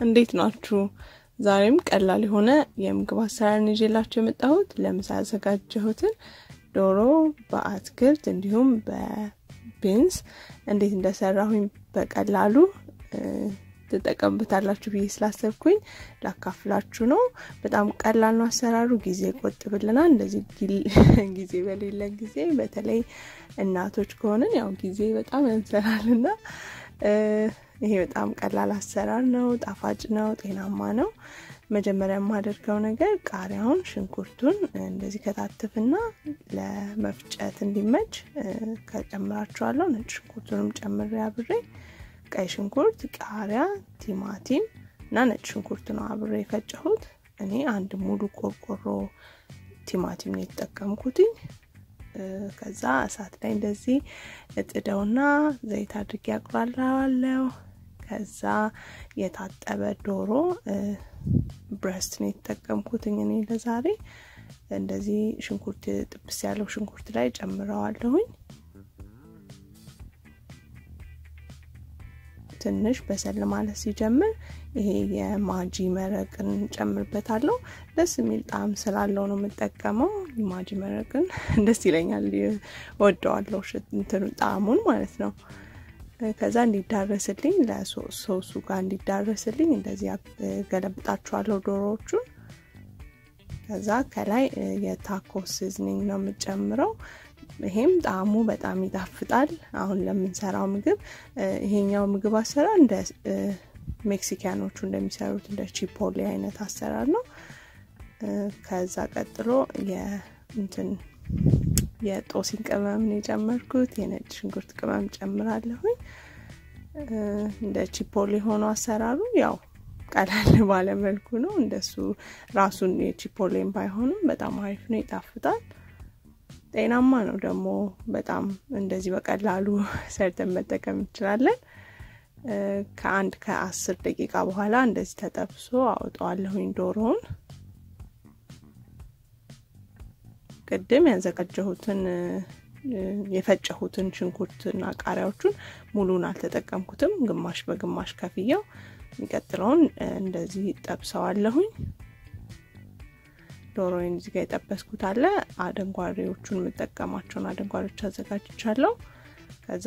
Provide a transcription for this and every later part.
እንዴት ናችሁ? ዛሬም ቀላል የሆነ የምግብ አሰራርን ይዤላችሁ የመጣሁት ለምሳ ያዘጋጀሁትን ዶሮ በአትክልት እንዲሁም በቢንስ እንዴት እንደሰራሁኝ በቀላሉ ትጠቀሙበታላችሁ ብዬ ስላሰብኩኝ ላካፍላችሁ ነው። በጣም ቀላል ነው አሰራሩ፣ ጊዜ ይቆጥብልናል። እንደዚህ ጊዜ በሌለን ጊዜ በተለይ እናቶች ከሆንን ያው ጊዜ በጣም ያንሰራልና ይሄ በጣም ቀላል አሰራር ነው። ጣፋጭ ነው፣ ጤናማ ነው። መጀመሪያ የማደርገው ነገር ቃሪያውን፣ ሽንኩርቱን እንደዚህ ከታትፍና ለመፍጨት እንዲመች ከጨምራችኋለሁ። ነጭ ሽንኩርቱንም ጨምሬ አብሬ ቀይ ሽንኩርት፣ ቃሪያ፣ ቲማቲም እና ነጭ ሽንኩርት ነው አብሬ የፈጨሁት። እኔ አንድ ሙሉ ቆርቆሮ ቲማቲም ነው የተጠቀምኩትኝ። ከዛ እሳት ላይ እንደዚህ እጥደውና ዘይት አድርጌ ያቁላላዋለሁ። ከዛ የታጠበ ዶሮ ብረስት ነው የተጠቀምኩትኝ እኔ ለዛሬ። እንደዚህ ሽንኩርት ጥብስ ያለው ሽንኩርት ላይ ጨምረዋለሁኝ። ትንሽ በሰል ማለት ሲጀምር ይሄ የማጂ መረቅን ጨምርበታለሁ። ደስ የሚል ጣዕም ስላለው ነው የምጠቀመው። የማጂ መረቅን ደስ ይለኛል፣ ወደዋለሁ እንትኑ ጣዕሙን ማለት ነው። ከዛ እንዲዳረስልኝ ለሶሱ ጋር እንዲዳረስልኝ እንደዚህ ገለብጣችኋለሁ ዶሮዎቹን። ከዛ ከላይ የታኮ ሲዝኒንግ ነው የምጨምረው። ይሄም ጣዕሙ በጣም ይጣፍጣል። አሁን ለምንሰራው ምግብ ይሄኛው ምግብ አሰራር እንደ ሜክሲካኖቹ እንደሚሰሩት እንደ ቺፖሌ አይነት አሰራር ነው። ከዛ ቀጥሎ የእንትን የጦሲን ቅመም ነው የጨመርኩት። የነጭ ሽንኩርት ቅመም ጨምራለሁኝ። እንደ ቺፖሌ ሆኖ አሰራሩ ያው ቀላል ባለ መልኩ ነው። እንደሱ ራሱን የቺፖሌን ባይሆንም በጣም አሪፍ ነው፣ ይጣፍጣል። ጤናማ ነው ደግሞ በጣም እንደዚህ በቀላሉ ሰርተን መጠቀም እንችላለን። ከአንድ ከአስር ደቂቃ በኋላ እንደዚህ ተጠብሶ አውጠዋለሁኝ ዶሮውን። ቅድም ያዘጋጀሁትን የፈጨሁትን ሽንኩርትና ቃሪያዎቹን ሙሉን አልተጠቀምኩትም፣ ግማሽ በግማሽ ከፍያው የሚቀጥለውን እንደዚህ ጠብሰዋለሁኝ። ዶሮዬን እዚህ ጋር የጠበስኩት አለ። አደንጓሬዎቹን የምጠቀማቸውን አደንጓሬዎች አዘጋጅቻለሁ። ከዛ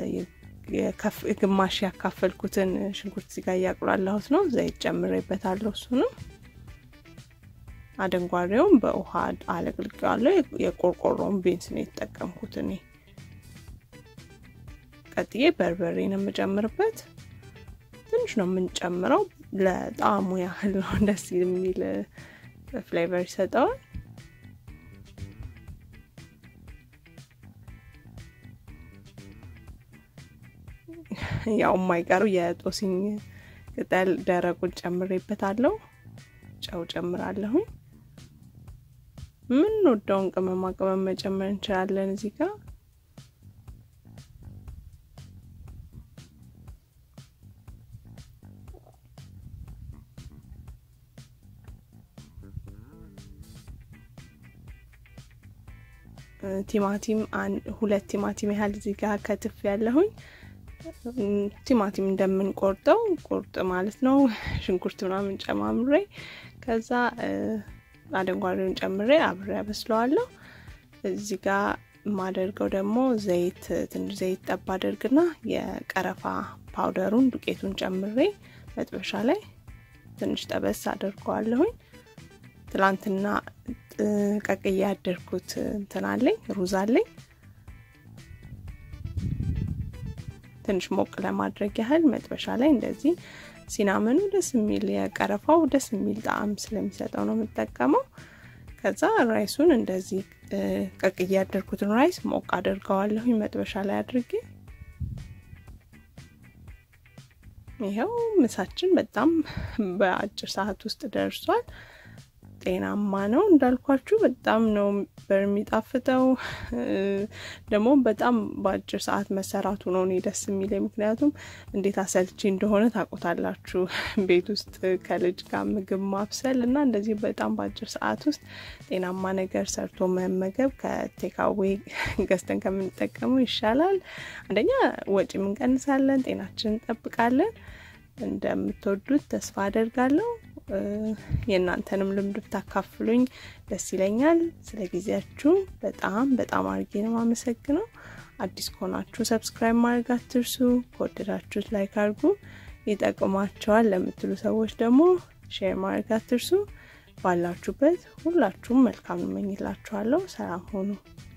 ግማሽ ያካፈልኩትን ሽንኩርት እዚህ ጋር እያቁላላሁት ነው። ዘይት ጨምሬበታለሁ። እሱንም አደንጓሬውን በውሃ አለቅልቄዋለሁ። የቆርቆሮውን ቢንስ ነው የተጠቀምኩት እኔ። ቀጥዬ በርበሬ ነው የምጨምርበት። ትንሽ ነው የምንጨምረው፣ ለጣዕሙ ያህል ነው። ደስ የሚል ፍሌቨር ይሰጠዋል። ያው የማይቀሩ የጦስኝ ቅጠል ደረቁን ጨምሬበታለሁ። ጨው ጨምራለሁኝ። ምን ወደውን ቅመማ ቅመም መጨመር እንችላለን እዚህ ጋር ቲማቲም ሁለት ቲማቲም ያህል እዚህ ጋር ከትፍ ያለሁኝ። ቲማቲም እንደምንቆርጠው ቁርጥ ማለት ነው። ሽንኩርት ምናምን ጨማምሬ ከዛ አደንጓሬውን ጨምሬ አብሬ ያበስለዋለሁ። እዚህ ጋር የማደርገው ደግሞ ዘይት ትንሽ ዘይት ጠብ አደርግና የቀረፋ ፓውደሩን ዱቄቱን ጨምሬ መጥበሻ ላይ ትንሽ ጠበስ አደርገዋለሁኝ። ትላንትና ቀቅዬ ያደርኩት እንትን አለኝ ሩዝ አለኝ። ትንሽ ሞቅ ለማድረግ ያህል መጥበሻ ላይ እንደዚህ ሲናመኑ ደስ የሚል የቀረፋው ደስ የሚል ጣዕም ስለሚሰጠው ነው የምጠቀመው። ከዛ ራይሱን እንደዚህ ቀቅዬ ያደርኩትን ራይስ ሞቅ አድርገዋለሁኝ መጥበሻ ላይ አድርጌ ይኸው ምሳችን በጣም በአጭር ሰዓት ውስጥ ደርሷል። ጤናማ ነው እንዳልኳችሁ፣ በጣም ነው በሚጣፍጠው። ደግሞ በጣም በአጭር ሰዓት መሰራቱ ነው እኔ ደስ የሚለኝ። ምክንያቱም እንዴት አሰልቺ እንደሆነ ታውቁታላችሁ፣ ቤት ውስጥ ከልጅ ጋር ምግብ ማብሰል እና እንደዚህ በጣም በአጭር ሰዓት ውስጥ ጤናማ ነገር ሰርቶ መመገብ ከቴካዌ ገዝተን ከምንጠቀመው ይሻላል። አንደኛ ወጪ እንቀንሳለን፣ ጤናችን እንጠብቃለን። እንደምትወዱት ተስፋ አደርጋለሁ። የእናንተንም ልምድ ብታካፍሉኝ ደስ ይለኛል። ስለ ጊዜያችሁ በጣም በጣም አድርጌ ነው የማመሰግነው። አዲስ ከሆናችሁ ሰብስክራይብ ማድረግ አትርሱ። ከወደዳችሁት ላይክ አድርጉ። ይጠቅማቸዋል ለምትሉ ሰዎች ደግሞ ሼር ማድረግ አትርሱ። ባላችሁበት ሁላችሁም መልካም እመኝላችኋለሁ። ሰላም ሆኑ።